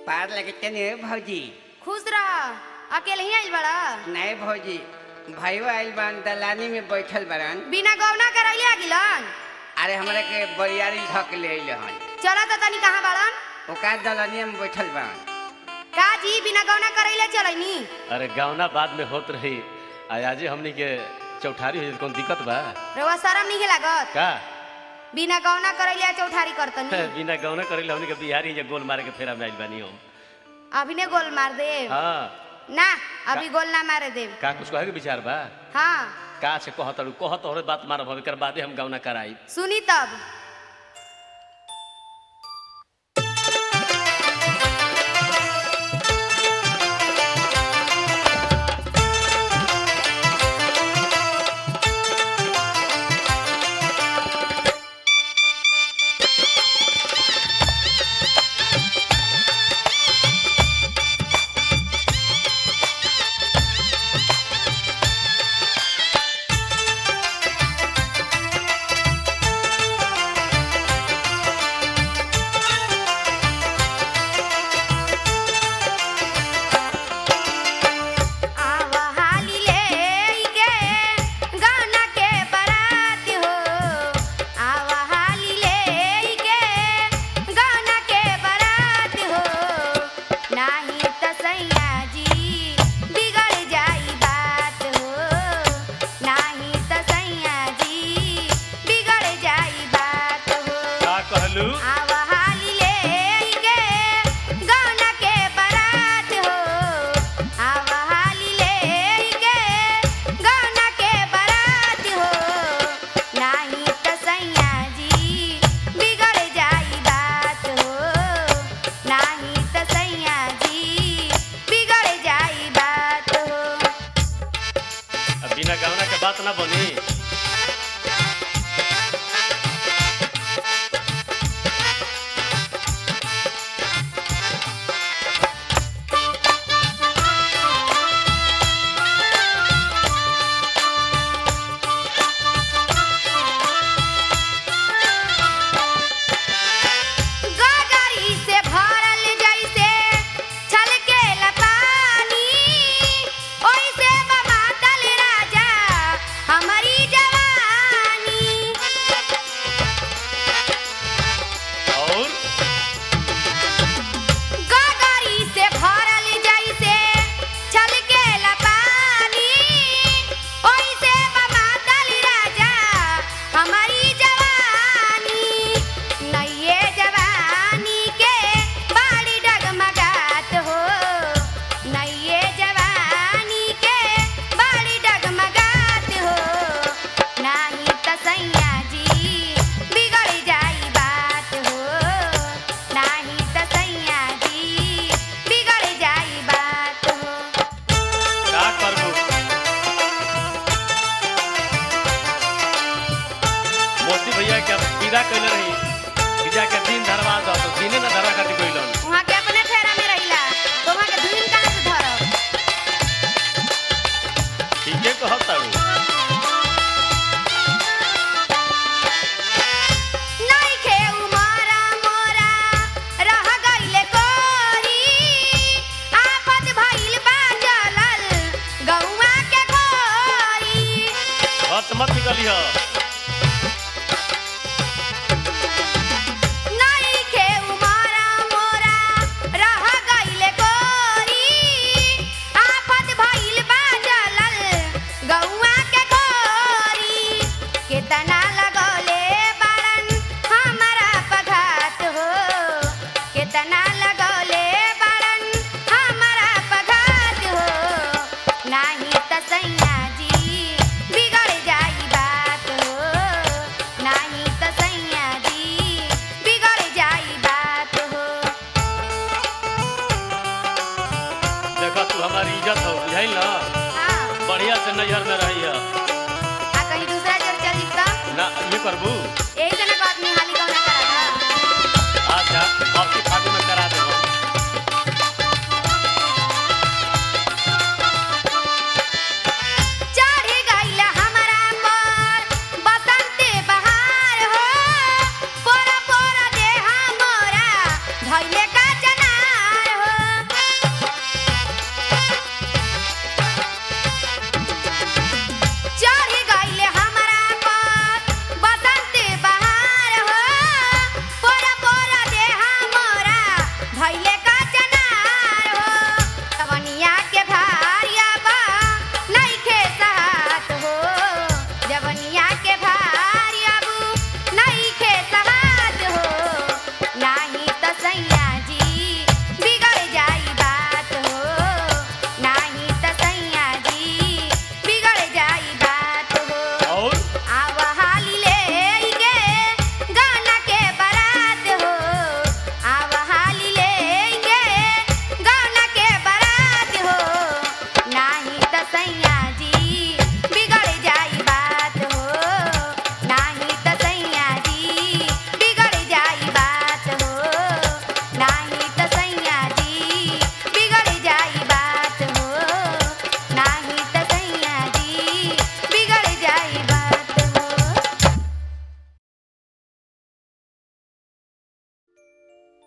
पार लगते नहीं भौजी खुश रह अकेले ही आइल बड़ा नहीं भौजी भाइयों आइल बान दलानी में बैठल बरन बिना गौना करैले आ गिलन अरे हमरा के बरियारी धक ले अइल हन चला त तनी कहाँ बाड़न ओका दलानी में बैठल बरन का जी बिना गौना करैले चलैनी अरे गावना बाद में होत रही आजे हमनी के चौठारी हो कौन दिक्कत बा रउआ शरम नहीं लागत का बिना गौना करैले आ चौठारी करतनी बिना गौना करेला हमनी के बिहारी जे गोल मारे के फेरा में आइल बानी हम अभी ने गोल मार दे हाँ ना अभी गोल ना मारे देव का कुछ कहे के विचार बा हाँ का से कहत अड़ू कहत और बात मारब हम एकर बादे हम गावना कराई सुनी तब आवा हाली लेके गाना के बारात हो आवा हाली लेके गाना के बारात हो नाही त सैया जी बिगड़ जाई बात हो नाही त सैया जी बिगड़ जाई बात हो का कहलू आवा हाली लेके गाना के बारात हो आवा हाली लेके गाना के बारात हो नाही त सैया जी बिगड़ जाई बात हो नाही त सैया जी बिगड़ जाई बात हो अब बिना गावना के बात ना बनी गगरी से भरल जैसे छलकेला पानी ओइसे बा मातल राजा हमारी जवानी और गगरी से भरल जैसे छलकेला पानी ओइसे बा मातल राजा हमारी जवानी नइये जवानी के बाड़ी डगमगात हो नइये जवानी के बाड़ी डगमगात हो नाही त सैया जी बिगड़ जाई बात हो नाही त सैया जी बिगड़ जाई बात हो का करबू मोती भैया के विदा कैले रही विदा के दिन धरवा दो तो दिने ना धरा खातिर गइलन